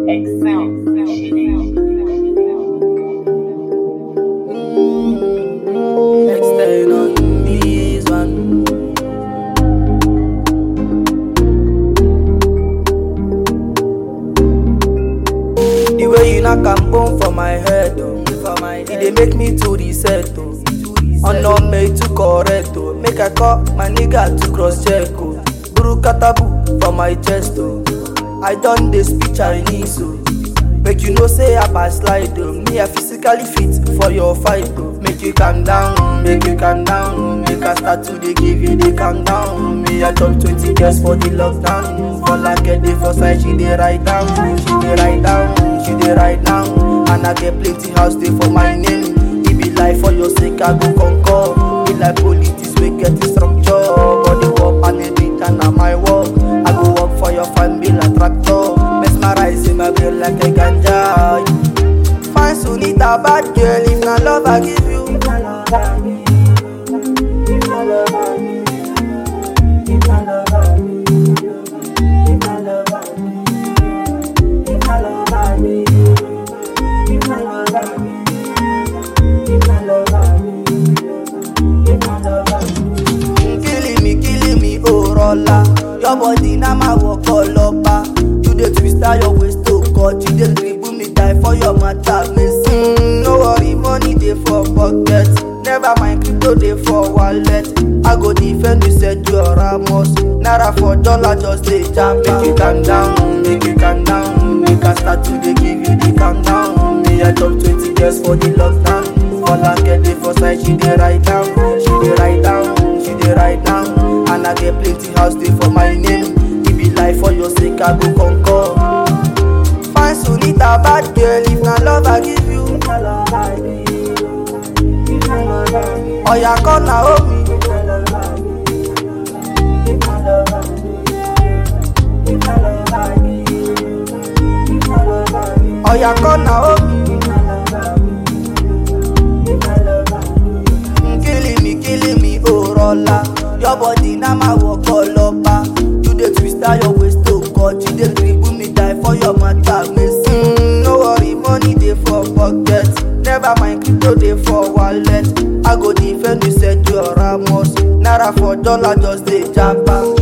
Extend on this one. The way you knock am bone for my head, oh. For my head. It dey make me to reset, oh. Honor me to correct, oh. Make I call my nigga to cross check, oh. Buru katabu for my chest, oh. I done dey speak Chinese, oh. Make you know say I pass slide, oh. Me I physically fit for your fight, oh. Make you calm down, make you calm down. Make I start to dey give you the calm down. Me I chop 20 years for the lockdown. For like a day for side, she dey write down, she dey write down, she dey write down. And I get plenty house dey for my name. It be like for your sake I go conquer. Be like politics we get the structure. Body work and the beat and na my work. I go work for your family like tractor. Mesmerize in my brain like a ganja. Fine Sunita bad girl if na love I give you. killing me, killing me, oh rolla. Your body na my work all over. You dey twist out your waist to cut. You dey dribble me die for your matter, miss. Mm, no worry, money dey for pocket. Never mind, crypto dey for wallet. I go defend you, said you are Ramos. Naira for dollar, just dey jam. Make you calm down, make you calm down. Make I start to dey give you the calm down. Me I chop 20 years for the lockdown. For like get dey for side, she dey write down, she dey write down, she dey write down. And I get plenty house dey for my name. It be like for your sake I go conquer. Fine Sunita, bad girl, if na love I give you. Oya come na hold me. Oya come na hold me. killing me, killing me, oh rolla. Your body na my work all over. You dey twist out your waist to cut. You dey dribble me die for your matter, miss. Mm, no worry, money dey for pocket. Never mind, crypto dey for wallet. I go defend you, said you are Ramos. Naira for dollar, just dey japa.